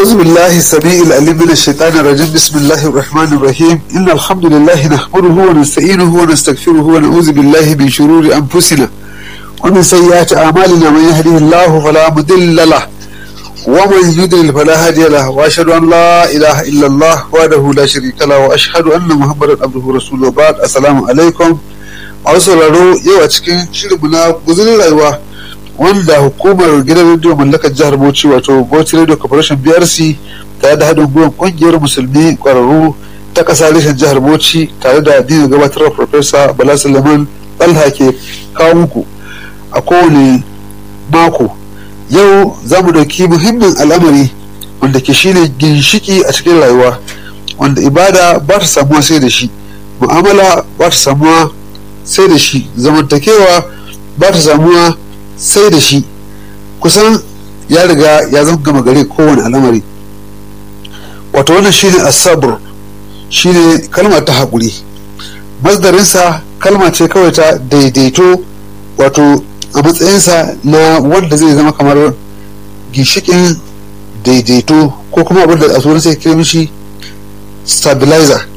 أعوذ بالله السميع العليم من الشيطان الرجيم بسم الله الرحمن الرحيم إن الحمد لله نحمده ونستعينه ونستغفره ونعوذ بالله من شرور أنفسنا ومن سيئات أعمالنا من يهده الله فلا مضل له ومن يضلل فلا هادي له وأشهد أن لا إله إلا الله وحده لا شريك له وأشهد أن محمدا عبده ورسوله بعد السلام عليكم a sauraro yau a cikin shirinmu na guzurin rayuwa wanda hukumar gidan rediyo mallakar jihar bauchi wato bauchi radio corporation brc tare da haɗin gwiwar ƙungiyar musulmi ƙwararru ta ƙasa reshen jihar bauchi tare da dina gabatarwa farfesa bala suleiman ɗalha ke kawo muku a kowane mako yau za mu ɗauki muhimmin al'amari wanda ke shine ginshiki a cikin rayuwa wanda ibada ba ta samuwa sai da shi mu'amala ba ta samuwa sai da shi zamantakewa ba ta samuwa sai da shi kusan ya riga ya zama gama gare kowane al'amari wato wannan shine asabar shine kalma ta haƙuri masdarinsa kalma ce kawai ta daidaito wato a matsayinsa na wanda zai zama kamar ginshikin daidaito ko kuma abin da a turanci sai kira mishi stabilizer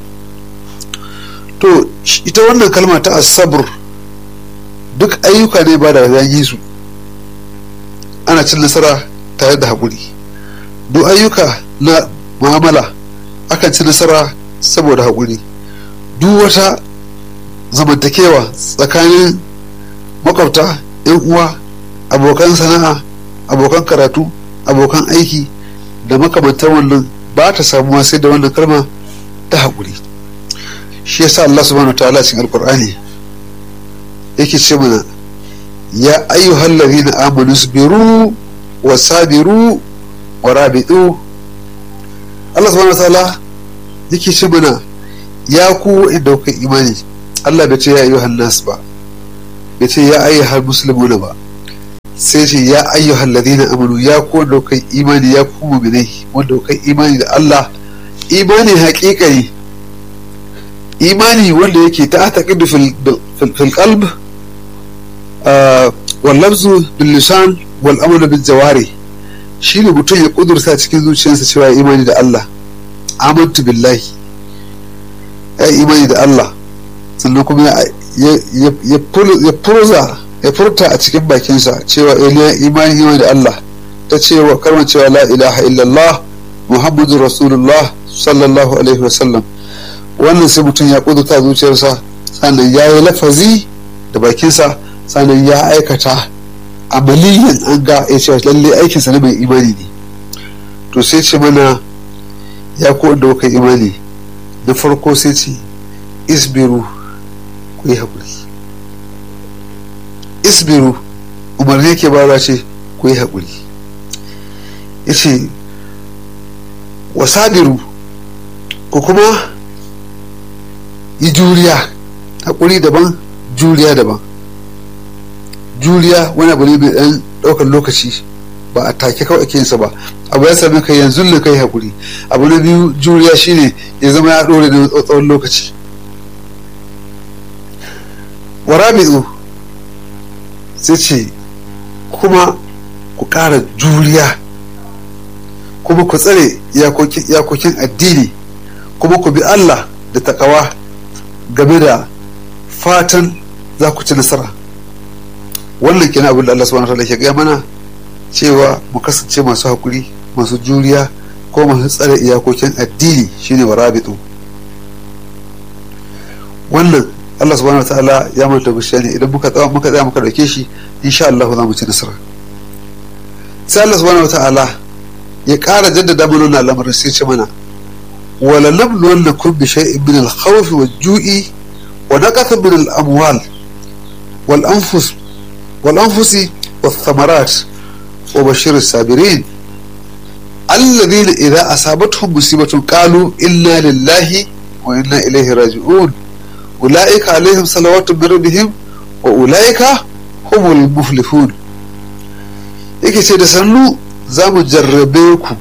to ita wannan kalma ta asabur duk ayyuka ne ba da yi su ana cin nasara tare da haƙuri duk ayyuka na mu'amala akan ci nasara saboda haƙuri duk wata zamantakewa tsakanin makwabta yan uwa abokan sana'a abokan karatu abokan aiki da makamantar wannan ba ta samuwa sai da wannan kalma ta haƙuri shi yasa Allah subhanahu ta'ala cikin alkur'ani yake ce mana ya ayyuhal ladina amanu sabiru wa sabiru wa rabitu Allah subhanahu ta'ala yake ce mana ya ku inda kuka imani Allah bai ce ya ayyuhan nas ba bai ce ya ayyuhal muslimuna ba sai ce ya ayyuhal ladina amanu ya ku wanda kuka imani ya ku mu'minai wanda kuka imani da Allah imani haƙiƙani imani wanda yake ta taƙidu fil qalb wal lafzu bil lisan wal amalu bil jawari shine mutum ya kudurta cikin zuciyarsa cewa imani da Allah amantu billahi ya imani da Allah sannan kuma ya furza ya furta a cikin bakinsa cewa imani imani da Allah ta cewa kalmar cewa la ilaha illallah muhammadu rasulullah sallallahu alaihi wasallam wannan sai mutum ya kudurta zuciyarsa sannan ya yi lafazi da bakinsa sannan ya aikata amaliyan an ga ya ce lalle aikinsa na mai imani ne to sai ce mana ya ko da kuka imani na farko sai ce isbiru ku yi haƙuri isbiru umarni ke ba ce ku yi haƙuri ya ce wasabiru ku kuma yi juriya haƙuri daban juriya daban juriya wani abu ne mai ɗan ɗaukar lokaci ba a take kawai ake yinsa ba abu ya sami kai yanzu ne kai haƙuri abu na biyu juriya shine ya zama ya ɗore da tsawon lokaci warabi'u sai ce kuma ku ƙara juriya kuma ku tsare iyakokin addini kuma ku bi Allah da takawa game da fatan za ku ci nasara wannan kenan abin da Allah subhanahu wataala ke gaya mana cewa mu kasance masu hakuri masu juriya ko masu tsare iyakokin addini shine warabitu wannan Allah subhanahu wataala ya manta bishiya ne idan muka tsaya muka tsaya muka dauke shi insha Allah za mu ci nasara sai Allah subhanahu wataala ya ƙara jaddada mana wannan lamarin sai ce mana ولنبلونكم بشيء من الخوف والجوع ونقص من الأموال والأنفس والأنفس والثمرات وبشر الصابرين الذين إذا أصابتهم مصيبة قالوا إنا لله وإنا إليه راجعون أولئك عليهم صلوات من ربهم وأولئك هم المفلحون yake ce da sannu za mu jarrabe ku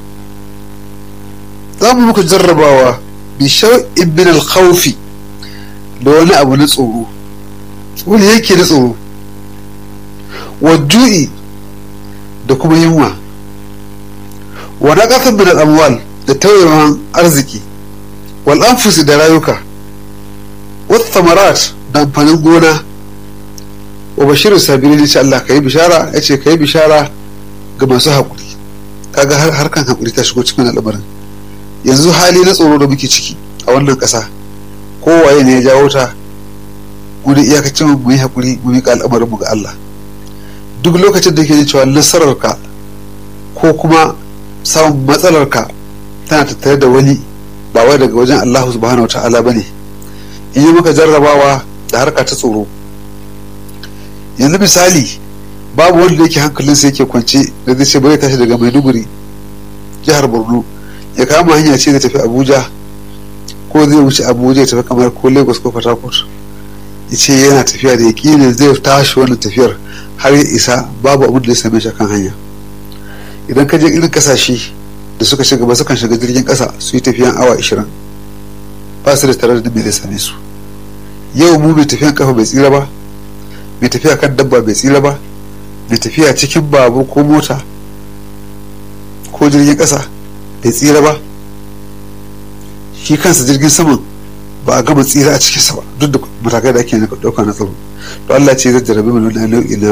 za mu muku jarrabawa bi shau'in min al-khawfi da wani abu na tsoro wani yake na tsoro wa ju'i da kuma yunwa wa naqatin min al-amwal da tawayewan arziki wal anfusi da rayuka wa thamarat da amfanin gona wa bashirin sabirin yace Allah kai bishara yace kai bishara ga masu haƙuri kaga har harkan haƙuri ta shigo cikin al'amarin yanzu hali na tsoro da muke ciki a wannan ƙasa kowaye ne ya jawo ta mu da iyakacin mu yi haƙuri mu miƙa al'amarin mu ga Allah duk lokacin da ke ji cewa nasararka ko kuma samun matsalarka tana tattare da wani ba wai daga wajen Allah subhanahu wa ta'ala bane in yi maka jarrabawa da harka ta tsoro yanzu misali babu wanda yake hankalinsa yake kwance da zai ce bari tashi daga maiduguri jihar borno ya kama hanya ce da tafi abuja ko zai wuce abuja ya tafi kamar ko lagos ko port ya ce yana tafiya da yaƙinin zai tashi wannan tafiyar har ya isa babu abin da ya same shi kan hanya idan ka je irin kasashe da suka shiga ba sukan shiga jirgin ƙasa su yi tafiyan awa 20 ba su da tare da me zai same su yau mu mai tafiyan kafa bai tsira ba mai tafiya kan dabba bai tsira ba mai tafiya cikin babu ko mota ko jirgin ƙasa bai tsira ba shi kansa jirgin saman ba a gama tsira a cikinsa ba duk da matakai da ake ɗauka na tsaro to Allah ce zai jarabi mana na nau'i na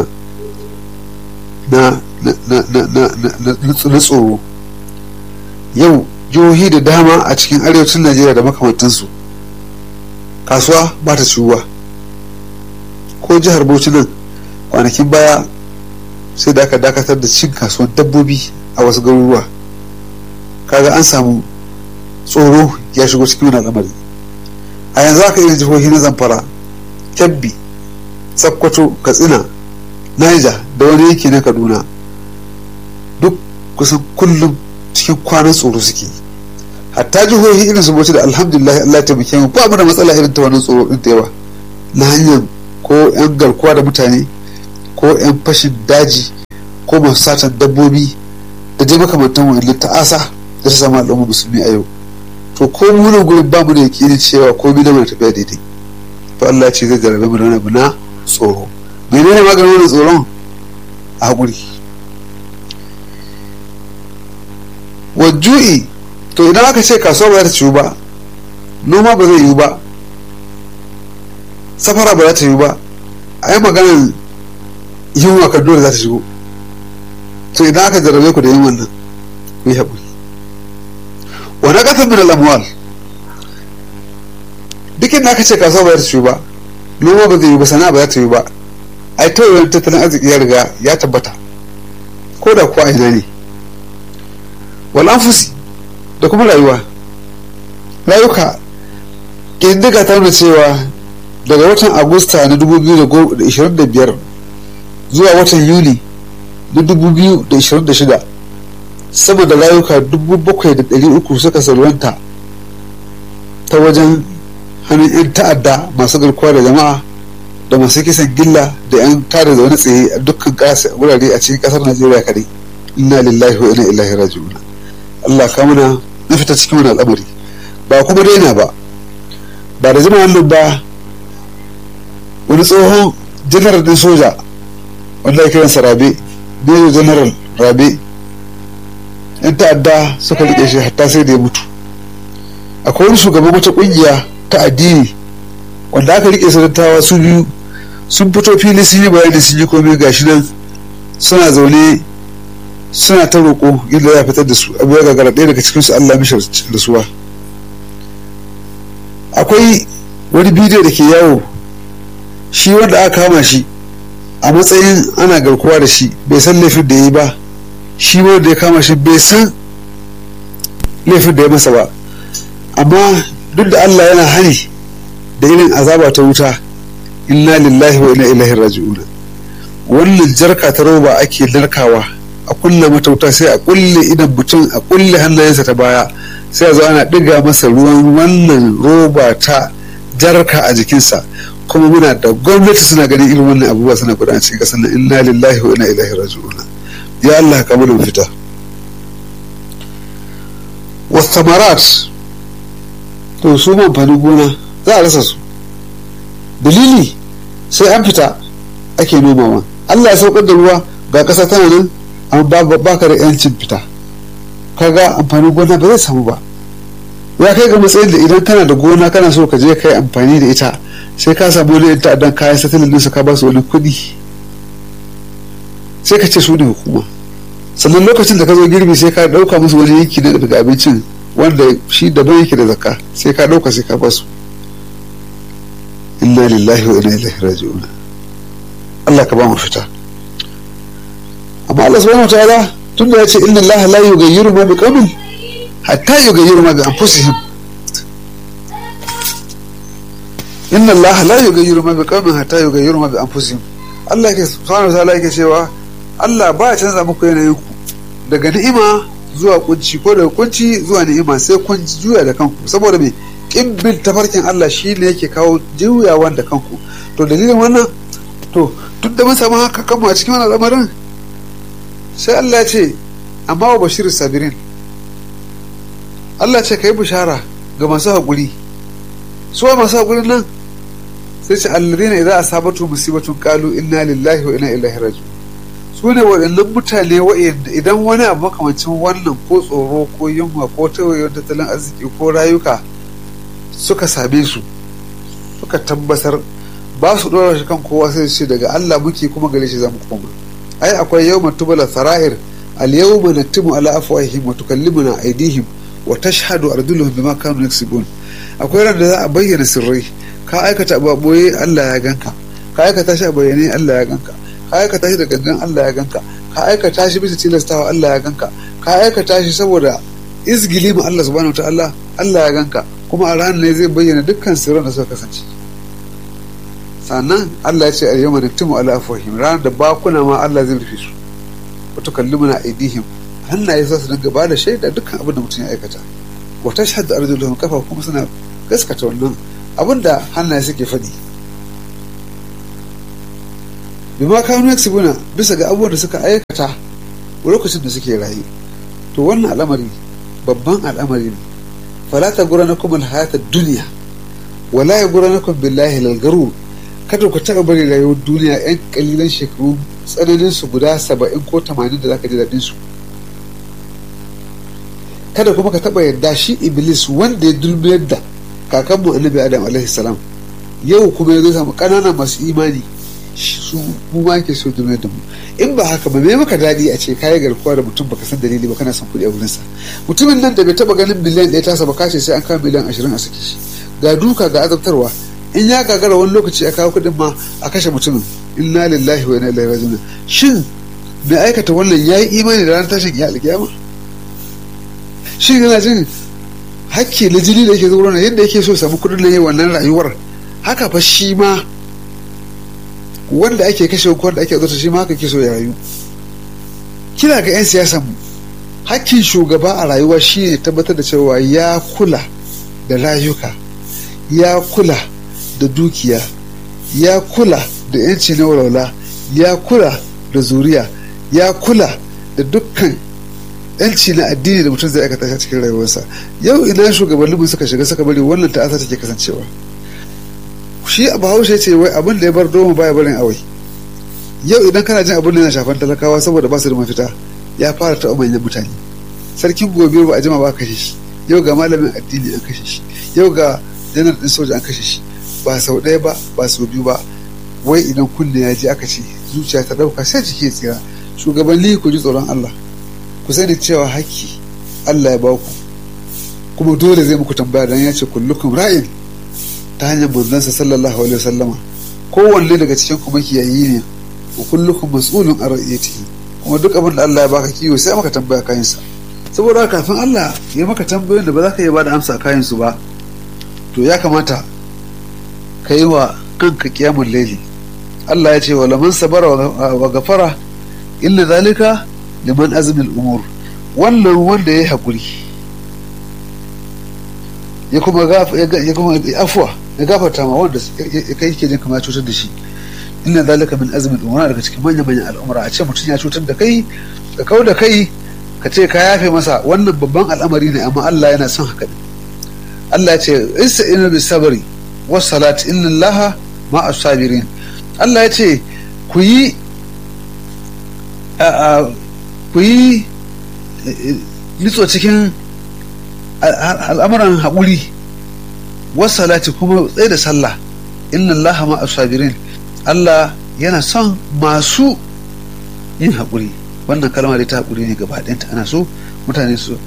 na tsoro yau jihohi da dama a cikin arewacin Najeriya da makamantansu kasuwa ba ta ciwuwa ko jihar Bauchi nan kwanakin baya sai da aka dakatar da cin kasuwan dabbobi a wasu garuruwa kaga an samu tsoro ya shigo cikin wani al'amari a yanzu aka irin jihohi na zamfara kebbi sakkwato katsina niger da wani yanki na kaduna duk kusan kullum cikin kwanan tsoro suke hatta jihohi irin su bauchi da alhamdulillah allah ta muke mu ba mu da matsala irin ta wannan tsoro din ta yawa na hanyar ko yan garkuwa da mutane ko yan fashin daji ko masu satan dabbobi da dai makamantan wani ta'asa da ta samu al'umma musulmi a yau to ko mu nan gurin ba mu da yakinin cewa ko bi da mana tafiya daidai to Allah ce zai jarabe mu da wani abu na tsoro menene maganin wannan tsoron a haƙuri wajju'i to idan aka ce kasuwa ba za ta ciwu ba noma ba zai yiwu ba safara ba za ta yiwu ba a yi maganar yunwa kan dole za ta shigo to idan aka jarabe ku da yin wannan ku yi haƙuri wani ƙasar min al'amwal duk inda aka ce kasuwa ba za ta ciwu ba noma ba zai yiwu ba sana'a ba za ta yiwu ba ai tauraron tattalin arziki ya riga ya tabbata ko da kuwa ina ne wal anfusi da kuma rayuwa rayuka ƙididdiga ta nuna cewa daga watan agusta na 2025 zuwa watan yuli na 2026 sama da rayuka 7,300 suka salwanta ta wajen hannun 'yan ta'adda masu garkuwa da jama'a da masu kisan gilla da 'yan tada da wani tsaye a dukkan wurare a cikin kasar najeriya kadai inna lillahi wa inna ilaihi raji'un Allah ka mana na fita cikin wani al'amari ba kuma daina ba ba da jima wannan ba wani tsohon janar din soja wanda ya kiransa rabe biyu janaral rabe yan ta'adda suka rike shi hatta sai da ya mutu akwai wani shugaban wata kungiya ta addini wanda aka rike su dattawa su biyu sun fito fili sun yi bayani sun yi komai gashi nan suna zaune suna ta roƙo yadda za a fitar da su abu ya gagara ɗaya daga cikinsu Allah mishi rasuwa akwai wani bidiyo da ke yawo shi wanda aka kama shi a matsayin ana garkuwa da shi bai san laifin da ya yi ba shi wanda ya kama shi bai san laifin da ya masa ba amma duk da Allah yana hani da irin azaba ta wuta inna lillahi wa inna ilaihi raji'un wannan jarka ta roba ake narkawa a kulle matauta sai a kulle idan mutum a kulle hannayensa ta baya sai a zo ana ɗiga masa ruwan wannan roba ta jarka a jikinsa kuma muna da gwamnati suna ganin irin wannan abubuwa suna gudana cikin ƙasar nan inna lillahi wa inna ilaihi raji'un ya Allah ka mana fita wasamarat to su amfanin gona za a rasa su dalili sai an fita ake nomawa Allah ya saukar da ruwa ga ƙasa tana nan amma ba ka da yancin fita kaga amfanin gona ba zai samu ba ya kai ga matsayin da idan kana da gona kana so ka je ka yi amfani da ita sai ka samu wani yan ta'addan kayan satalin ɗinsu ka ba su wani kuɗi sai ka ce su ne hukuma sannan lokacin da ka zo girbi sai ka ɗauka musu wani yanki na daga abincin wanda shi daban yake da zakka sai ka ɗauka sai ka ba su inna lillahi wa inna ilaihi raji'un Allah ka ba mu fita amma Allah subhanahu wa ta'ala tunda ya ce inna Allah la yughayyiru ma biqawmin hatta yughayyiru ma bi anfusihim inna Allah la yughayyiru ma biqawmin hatta yughayyiru ma bi anfusihim Allah ke subhanahu wa ta'ala yake cewa Allah ba ya canza muku yanayin ku daga ni'ima zuwa kunci ko daga kunci zuwa ni'ima sai kun juya da kanku saboda me kin bin tafarkin Allah shine yake kawo juyawan da kanku to dalilin wannan to duk da mun samu haka kanmu a cikin wannan al'amarin sai Allah ce amma wa bashirin sabirin Allah ce ka yi bishara ga masu haƙuri suwa masu haƙuri nan sai ce alladina idan asabatu musibatun qalu inna lillahi wa inna ilaihi raji'un su ne waɗannan mutane wa'anda idan wani abu makamancin wannan ko tsoro ko yunwa ko tawayen tattalin arziki ko rayuka suka same su suka tabbatar ba su ɗora shi kan kowa sai ce daga Allah muke kuma gare shi za mu koma ai akwai yawma tubala sara'ir al yawma naktimu ala afwahihim wa tukallimuna aydihim wa tashhadu arjuluhum bima kanu yaksubun akwai ran da za a bayyana sirrai ka aikata abu boye Allah ya ganka ka aikata shi a bayyane Allah ya ganka ka aikata shi da gangan Allah ya ganka ka aikata shi bisa tilastawa Allah ya ganka ka aikata shi saboda izgili ma Allah subhanahu wataala Allah ya ganka kuma a ranar ne zai bayyana dukkan sirran da suka kasance sannan Allah ya ce al yawma naktimu ala afwahihim ranar da bakuna ma Allah zai rufe su wa tukallimuna aydihim hannaye za su dinga bada shaida dukkan abin da mutum ya aikata wa tashhadu arjuluhum kafa kuma suna gaskata wannan abin da hannaye suke faɗi bima kanu yaksubuna bisa ga abubuwan da suka aikata lokacin da suke rayu to wannan al'amari babban al'amari ne fala ta gura na kuma hayatar duniya wala ya gura na kuma billahi lalgaru kada ku taɓa bari rayuwar duniya yan kalilan shekaru tsananin su guda saba'in ko tamanin da zaka ji daɗin su kada kuma ka taɓa yadda shi iblis wanda ya dulmiyar da kakanmu annabi adam alaihi salam yau kuma ya zo samu ƙananan masu imani su mu ma ke so dulmiyar da mu in ba haka ba me maka daɗi a ce kayi garkuwa da mutum baka san dalili ba kana son kuɗi a wurinsa mutumin nan da bai taɓa ganin miliyan ɗaya tasa ba kace sai an kawo miliyan ashirin a saki shi ga duka ga azabtarwa in ya gagara wani lokaci a kawo kuɗin ma a kashe mutumin inna lillahi wa inna ilaihi raji'un shin mai aikata wannan yayi imani da ranar tashin alkiyama shin yana jin hakki na jini da yake zuwa yadda yake so samu kuɗin na yi wannan rayuwar haka fa shi ma wanda ake kashe ko wanda ake zata shi ma haka ke so ya rayu kina ga 'yan siyasan mu hakkin shugaba a rayuwa shi ne tabbatar da cewa ya kula da rayuka ya kula da dukiya ya kula da 'yanci na walwala ya kula da zuriya ya kula da dukkan yanci na addini da mutum zai aikata a cikin rayuwarsa yau ina shugabanninmu suka shiga suka bari wannan ta'asa take kasancewa shi a bahaushe ce wai abin da ya bar doma baya barin awai yau idan kana jin abin da yana shafan talakawa saboda ba su da mafita ya fara taɓa manyan mutane sarkin gobe ba a jima ba kashe shi yau ga malamin addini an kashe shi yau ga janar ɗin soja an kashe shi ba sau ɗaya ba ba sau biyu ba wai idan kunne ya ji aka ce zuciya ta ɗauka sai jiki ya tsira shugabanni ku ji tsoron Allah ku sani cewa haƙƙi Allah ya baku kuma dole zai muku tambaya dan ya ce kullukum ra'in ta hanyar manzansa sallallahu alaihi wasallama kowanne daga cikin ku makiyayi ne wa kullukum mas'ulun an ra'iyatihi kuma duk abin da Allah ya baka kiwo sai maka tambaya kayan sa saboda kafin Allah ya maka tambayoyin da ba za ka iya bada amsa a kayan su ba to ya kamata ka yi wa kanka kiyamul laili Allah ya ce wa laman sabara wa gafara illa zalika liman azmil umur wannan wanda ya yi haƙuri ya kuma ya kuma afuwa ya gafarta ma wanda kai yake jin kamar cutar da shi inna zalika min azmin umar daga cikin manyan manyan al'umra a ce mutum ya cutar da kai ka kau da kai ka ce ka yafe masa wannan babban al'amari ne amma Allah yana son haka Allah ya ce ista'inu bis sabri was salat inna Allaha ma as-sabirin Allah ya ce ku yi ku yi nitso cikin al'amuran haƙuri wasalati kuma tsaye da sallah inna allaha ma asabirin Allah yana son masu yin haƙuri wannan kalma da ta haƙuri ne gaba ɗayanta ana so mutane su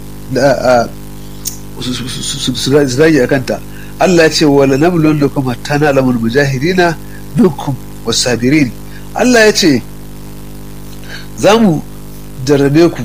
su zage a kanta Allah ya ce wala nablon da kuma tana alamul mujahidina minkum wasabirin Allah ya ce za mu jarrabe ku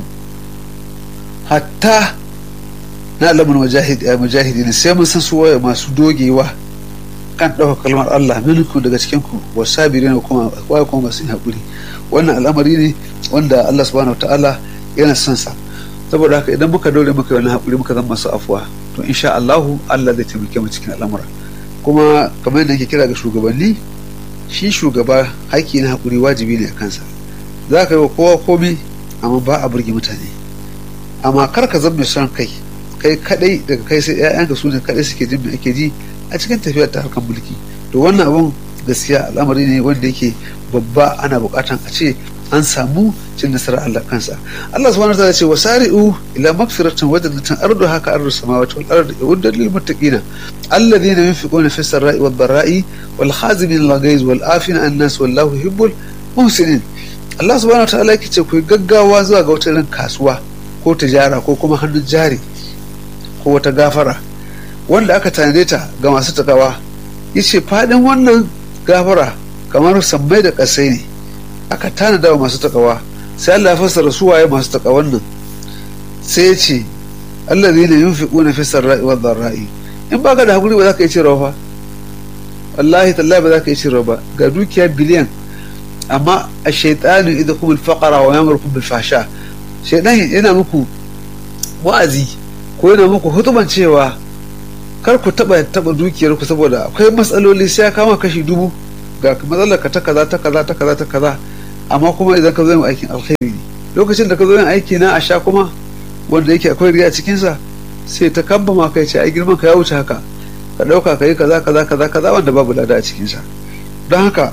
hatta na alamul mujahidina sai mun san su waye masu dogewa kan ɗaukar kalmar Allah minkum daga cikin ku wasabirin kuma waye kuma masu yin haƙuri wannan al'amari ne wanda Allah subhanahu wa ta'ala yana son sa saboda haka idan muka dole muka yi wani haƙuri muka zama masu afuwa to insha Allahu Allah zai taimake mu cikin al'amura kuma kamar yadda ke kira ga shugabanni shi shugaba haƙƙi na haƙuri wajibi ne a kansa za ka yi wa kowa komi amma ba a burge mutane amma kar ka zama son kai kai kadai daga kai sai ƴaƴanka su ne kadai suke jin me ake ji a cikin tafiyar ta harkar mulki to wannan abun gaskiya al'amari ne wanda yake babba ana buƙatan a ce an samu cin nasarar Allah kansa Allah subhanahu wa ta'ala ce wasari'u ila magfiratin wa jannatin ardu haka ardu samawati wal ardi uddat lil muttaqina alladhina yunfiquna fi sarra'i wad dharra'i wal khazimin al ghaiz wal afina an nas wallahu yuhibbul muhsinin Allah subhanahu wa ta'ala yake ce ku gaggawa zuwa ga wata irin kasuwa ko tijara ko kuma hannun jari ko wata gafara wanda aka tanade ta ga masu takawa yace fadin wannan gafara kamar sammai da kasai ne aka tanada wa masu takawa sai Allah ya fassara su waye masu takawan nan sai ya ce allazina yunfiquna fi sarra'i wad dharra'i in baka da hakuri ba za ka yi cirewa fa wallahi tallahi ba za ka yi cirewa ba ga dukiya biliyan amma a shaytanu idakum al-faqra wa yamurukum bil fahsha shaytan yana muku wa'azi ko yana muku hutuban cewa kar ku taba taba dukiyar ku saboda akwai matsaloli sai ya kama kashi dubu ga matsalar ka ta kaza ta kaza ta kaza ta kaza amma kuma idan ka zo yin aikin alkhairi ne lokacin da ka zo yin aiki na a sha kuma wanda yake akwai riya cikin sa sai ta kamba ma kai ce ai girman ka ya wuce haka ka dauka ka yi kaza kaza kaza kaza wanda babu lada a cikin sa don haka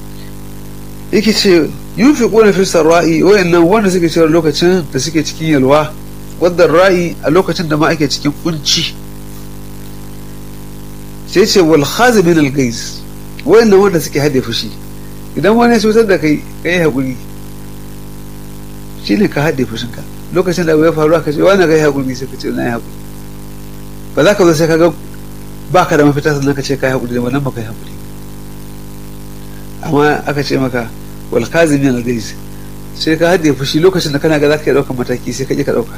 yake ce yunfiquna fi sarra'i wayannan wanda suke cewa lokacin da suke cikin yalwa wadda ra'i a lokacin da ma ake cikin kunci sai ce wal khazimin al gais wayannan wanda suke hade fushi idan wani ya cutar da kai ka yi haƙuri shi ne ka haɗe fushinka lokacin da abu ya faru aka ce wani ka yi haƙuri sai ka ce na yi haƙuri ba za ka zo sai ka ga ba ka da mafita sannan ka ce ka yi haƙuri da wannan ba ka yi haƙuri amma aka ce maka wal kazimin al gais sai ka haɗe fushi lokacin da kana ga za ka yi ɗaukar mataki sai ka ƙi ka ɗauka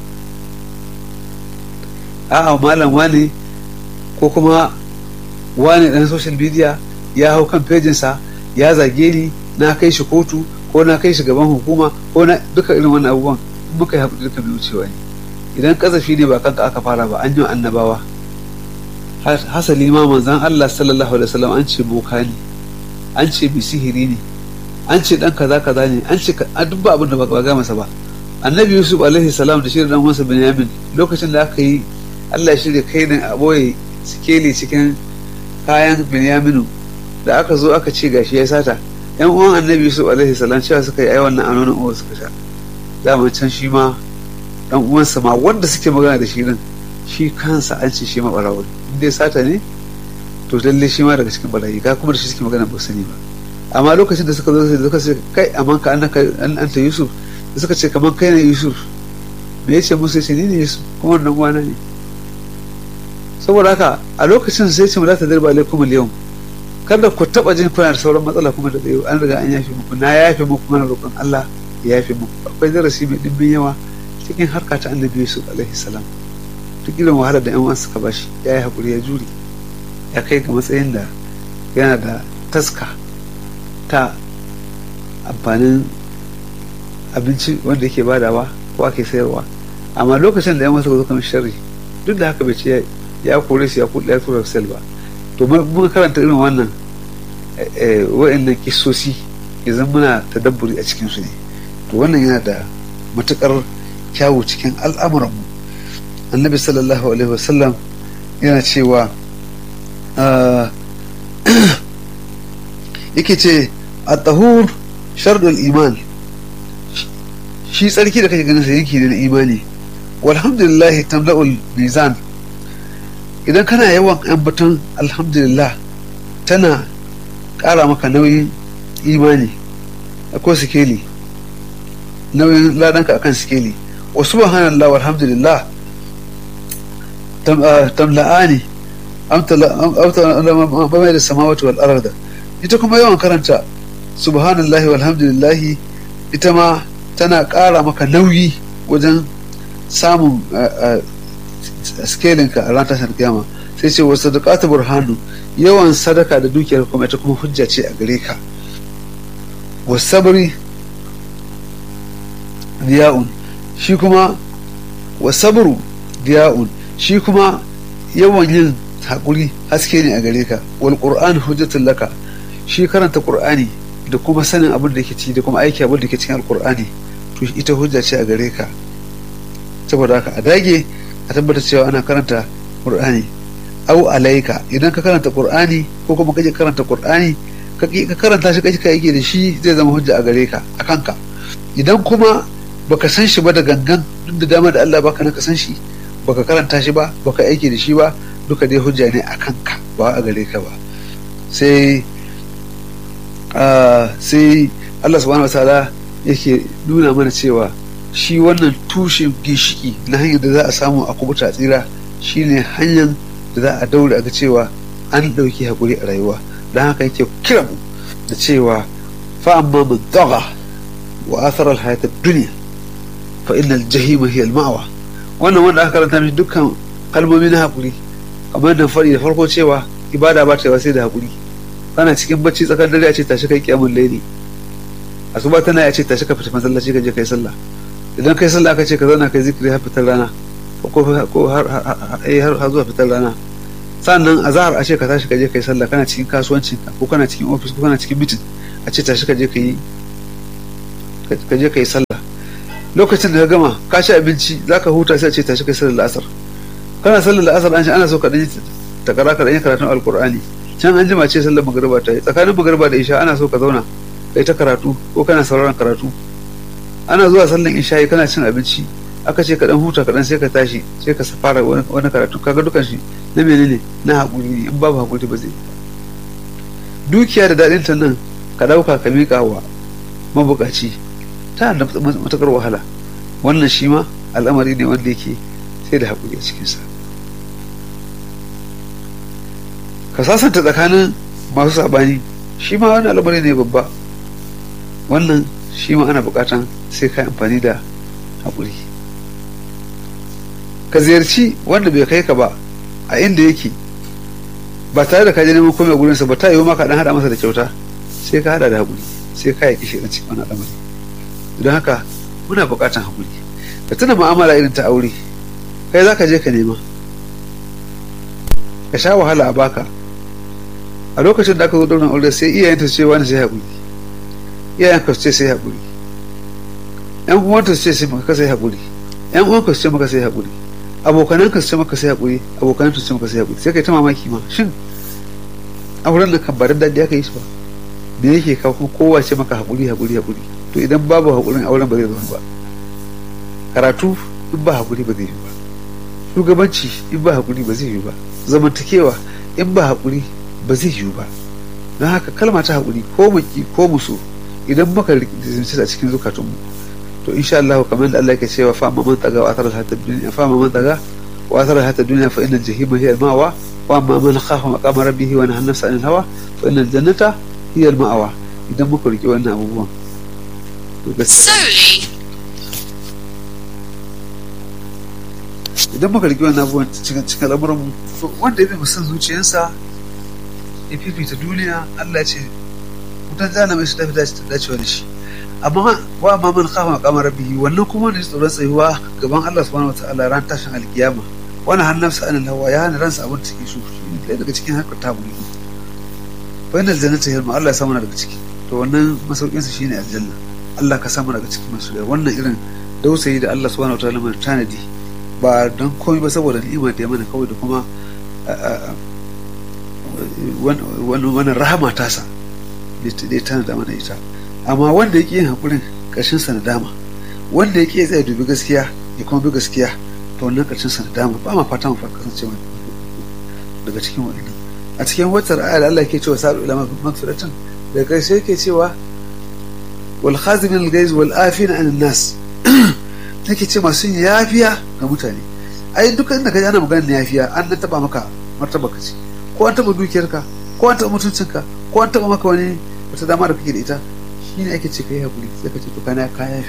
a'a malam wani ko kuma wani ɗan social media ya hau kan fejinsa ya zage ni na kai shi kotu ko na kai shi gaban hukuma ko na duka irin wannan abubuwan muka yi haƙuri duka mai wucewa ne idan kazafi ne ba kanka aka fara ba an yi annabawa hasali ma manzan Allah sallallahu alaihi wasallam an ce boka ne an ce bi sihiri ne an ce dan kaza kaza ne an ce a duk ba abin da ba ga masa ba annabi yusuf alaihi salam da shirin dan uwansa binyamin lokacin da aka yi Allah ya shirya kai ne a boye sikeli cikin kayan binyaminu da aka zo aka ce gashi ya sata yan uwan annabi yusuf alaihi salam cewa suka yi ai wannan anonin uwa suka sha daman can shi ma dan uwansa ma wanda suke magana da shi din shi kansa an ce shi ma barawo in dai sata ne to lalle shi ma daga cikin barayi ka kuma da shi suke magana ba sani ba amma lokacin da suka zo sai suka ce kai amma ka an anta yusuf da suka ce kamar kai ne yusuf me yace musu yace ni ne yusuf kuma wannan uwana ne saboda haka a lokacin sai ce mu za ta dirba alaikum al-yawm kada ku taba jin kuna da sauran matsala kuma da tsayo an riga an yafe muku na yafe muku mana roƙon Allah ya yafe muku akwai darasi mai dimbin yawa cikin harka ta annabi Yusuf alaihi salam duk irin wahalar da yan uwan suka bashi ya yi hakuri ya jure ya kai ga matsayin da yana da taska ta amfanin abinci wanda yake badawa ko ake sayarwa amma lokacin da yan wasu suka zo sharri duk da haka bai ce ya kore su ya kuɗa ya tura sel ba to mun karanta irin wannan wa'annan kisosi idan muna tadabburi a cikin su ne to wannan yana da matukar kyawu cikin al'amuranmu annabi sallallahu alaihi wasallam yana cewa yake ce a tahur shardul iman shi tsarki da kake ganin sa yanki ne na imani walhamdulillah tamla'ul mizan idan kana yawan ambaton alhamdulillah tana ƙara maka nauyin imani akwai sikeli nauyin ladanka akan sikeli wa subhanallah walhamdulillah tamla'ani amta da samawati wal arda ita kuma yawan karanta subhanallahi walhamdulillahi ita ma tana ƙara maka nauyi wajen samun skelinka a ran tashar kiyama sai ce wasu sadaqatu burhanu yawan sadaka da dukiyar kuma ita kuma hujja ce a gare ka wasabri diya'un shi kuma wasabru diya'un shi kuma yawan yin haƙuri haske ne a gare ka wal qur'an hujjatul laka shi karanta qur'ani da kuma sanin abin da ke ci da kuma aiki abin da ke cikin alqur'ani to ita hujja ce a gare ka saboda haka a dage a tabbata cewa ana karanta qur'ani au alaika idan ka karanta qur'ani ko kuma kaje karanta qur'ani ka karanta shi kaje ka yake da shi zai zama hujja a gare ka a kanka idan kuma baka san shi ba da gangan duk da dama da Allah baka na ka san shi baka karanta shi ba baka aiki da shi ba duka dai hujja ne a kanka ba a gare ka ba sai sai Allah subhanahu wataala yake nuna mana cewa shi wannan tushen gishiki na hanyar da za a samu a kubuta tsira shine hanyar da za a daure a ga cewa an ɗauki haƙuri a rayuwa don haka yake kira mu da cewa fa amma man daga wa athara al dunya fa innal jahima hiya al-ma'wa wannan wanda aka karanta mishi dukkan kalmomi na haƙuri kamar da faɗi da farko cewa ibada ba ta sai da haƙuri kana cikin bacci tsakar dare a ce tashi kai kiyamul laili asuba tana ya ce tashi ka fita masallaci ka je kai sallah idan kai sallah aka ce ka zauna kai zikiri har fitar rana ko har har zuwa fitar rana sannan a zahar a ce ka tashi ka je kai sallah kana cikin kasuwancin ko kana cikin ofis ko kana cikin mitin a ce tashi ka je ka yi ka je ka yi sallah lokacin da ka gama ka ci abinci za ka huta sai a ce tashi kai sallar la'asar kana sallar la'asar an shi ana so ka ɗanyi takara ka ɗanyi karatun alkur'ani can an jima ce sallar magariba ta yi tsakanin magariba da isha ana so ka zauna kai ta karatu ko kana sauraron karatu ana zuwa sallan isha kana cin abinci aka ce ka dan huta kaɗan sai ka tashi sai ka fara wani karatu kaga dukan shi na menene na haƙuri ne in babu haƙuri ba zai dukiya da daɗin ta nan ka ɗauka ka miƙa wa mabuƙaci ta da matuƙar wahala wannan shi ma al'amari ne wanda yake sai da haƙuri a cikinsa ka sasanta tsakanin masu saɓani shi ma wani al'amari ne babba wannan shi ma ana buƙatan sai ka amfani da haƙuri ka ziyarci wanda bai kai ka ba a inda yake ba tare da ka je neman komai gurinsa ba ta yiwu ma ka dan hada masa da kyauta sai ka hada da haƙuri sai ka yaki shi cikin wani al'amari don haka muna buƙatan haƙuri ka tuna mu'amala irin ta aure kai za ka je ka nema ka sha wahala a baka a lokacin da aka zo daunar aure sai iyayenta su ce wani sai haƙuri iyayen ka su ce sai haƙuri yan uwanta su ce sai maka sai haƙuri yan uwanka su ce maka sai haƙuri abokanan ka su ce maka sai haƙuri abokanan su ce maka sai haƙuri sai kai ta mamaki ma shin auren nan kan ba da daɗi aka yi shi ba me yake kawo kuma kowa ce maka haƙuri haƙuri haƙuri to idan babu haƙurin auren ba zai zama ba karatu in ba haƙuri ba zai yi ba shugabanci in ba haƙuri ba zai yi ba zamantakewa in ba haƙuri ba zai yi ba don haka kalma ta haƙuri ko mu ki ko mu so idan muka rikice a cikin zukatunmu to insha Allah kamar da Allah yake cewa fa amma man taga wa athara hatta dunya fa amma man taga wa athara hatta dunya fa inna jahima hiya al-ma'wa wa amma man khafa maqama rabbih wa nahana nafsa anil hawa fa inna al-jannata hiya al-ma'wa idan muka riki wannan abubuwan to gaskiya idan muka riki wannan abubuwan cikin cikin al'amuran mu to wanda ya bi musan zuciyarsa ya fifita duniya Allah ce mutan zana mai su tafi dacewa da shi amma wa ma man khafa maqama rabbihi wannan kuma ne tsoron tsayuwa gaban Allah subhanahu wataala ran tashin alkiyama wani hannunsa an hawa ya hana ransa abin da take so ɗaya daga cikin harkar ta buri fa inal jannata hilma Allah ya samu daga ciki to wannan masaukin sa shine aljanna Allah ka samu daga cikin masu wannan irin dausayi da Allah subhanahu wataala mai tanadi ba don komai ba saboda ni'ima da ya mana kawai da kuma wannan rahama tasa da ya tanada mana ita amma wanda yake yin hakurin ƙarshen sa nadama wanda yake tsaye dubi gaskiya ya kuma bi gaskiya to wannan ƙarshen sa dama ba ma fata mu kasance daga cikin wannan a cikin wata ayar Allah ke cewa sa'u ila magfiratan daga ƙarshe yake cewa wal khazimin al-ghaiz wal afina an nas take ce masu yafiya ga mutane ai duka inda ka ji ana magana yafiya an nan taba maka martaba ka ce ko an taba dukiyarka ko an taba mutuncinka ko an taba maka wani wata dama da kake da ita shine ake ce kai hakuri sai ka ce to kana ka yafi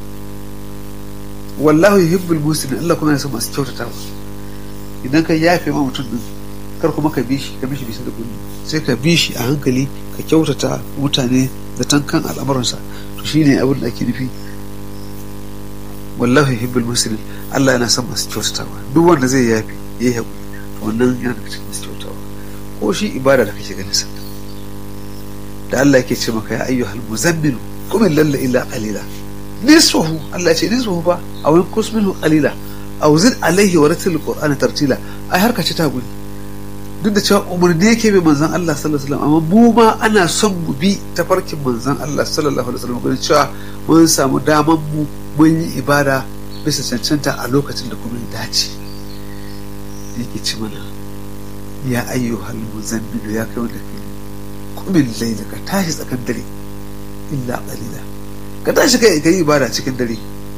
wallahu yuhibbul muslimin Allah kuma yana son masu kyautatawa idan ka yafe ma mutum din kar kuma ka bi shi ka bi shi bisa da kullu sai ka bi shi a hankali ka kyautata mutane da tankan al'amuransa to shine abin da ake nufi wallahu yuhibbul muslimin Allah yana son masu kyautatawa duk wanda zai yafe yayi hakuri to wannan yana daga cikin masu kyautatawa ko shi ibada da kake ganin sa da Allah yake ce maka ya ayyuhal muzammilu qum lalla illa qalila nisfahu Allah ce nisfahu fa aw yanqus minhu qalila aw zid alaihi wa ratil qur'ana tartila ai har ka ci ta guri duk da cewa umarni yake bai manzon Allah sallallahu alaihi wasallam amma mu ma ana son mu bi tafarkin manzon Allah sallallahu alaihi wasallam gurin cewa mun samu daman mu mun yi ibada bisa cancanta a lokacin da kuma ya dace yake ci mana ya ayyuhal muzammilu ya kai wanda kai kumin laila ka tashi tsakan dare illa qalila ka tashi kai kai ibada cikin dare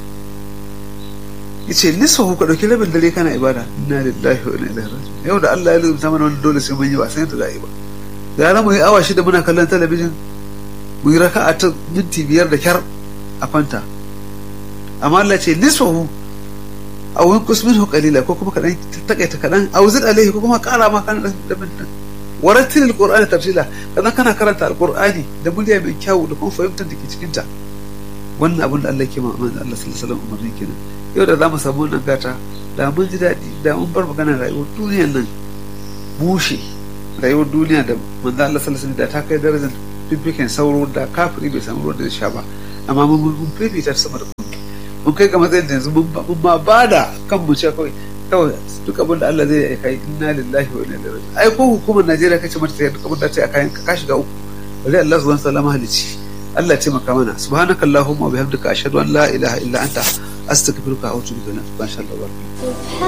yace nisfahu ka dauki rabin dare kana ibada inna lillahi wa inna ilaihi raji'un yau da Allah ya rubuta mana wannan dole sai mun yi ba sai ta za'i ba gara mu yi awa shida muna kallon talabijin mu yi raka'a ta minti biyar da kyar a fanta amma Allah ce nisfahu aw yanqus minhu qalila ko kuma kadan takaita kadan aw zid alaihi ko kuma kara ma kan da bin warattil alqur'ani tafsila kadan kana karanta alqur'ani da murya mai kyau da kuma fahimtar da ke cikin ta wannan abin da Allah ke ma manzo Allah sallallahu alaihi wasallam umarni kenan yau da zamu samu wannan gata da mun ji daɗi da mun bar magana rayuwar duniyar nan bushe rayuwar duniya da manzo Allah sallallahu alaihi wasallam da ta kai darajar fifiken sauro da kafiri bai samu ruwan da zai sha ba amma mun mun fifita sama da mun kai ga matsayin da yanzu mun ma ba da kan mu ce kawai kawai duk abin da Allah zai yi kai inna lillahi wa inna ilaihi raji'un ai ko hukumar Najeriya kace mata sai duk abin da ta yi a kayan ka shiga uku bari Allah subhanahu wa ta'ala mahalici Allah ya taimaka mana subhanakallahumma wa bihamdika ashhadu an la ilaha illa anta astaghfiruka wa atubu ilaik insha Allah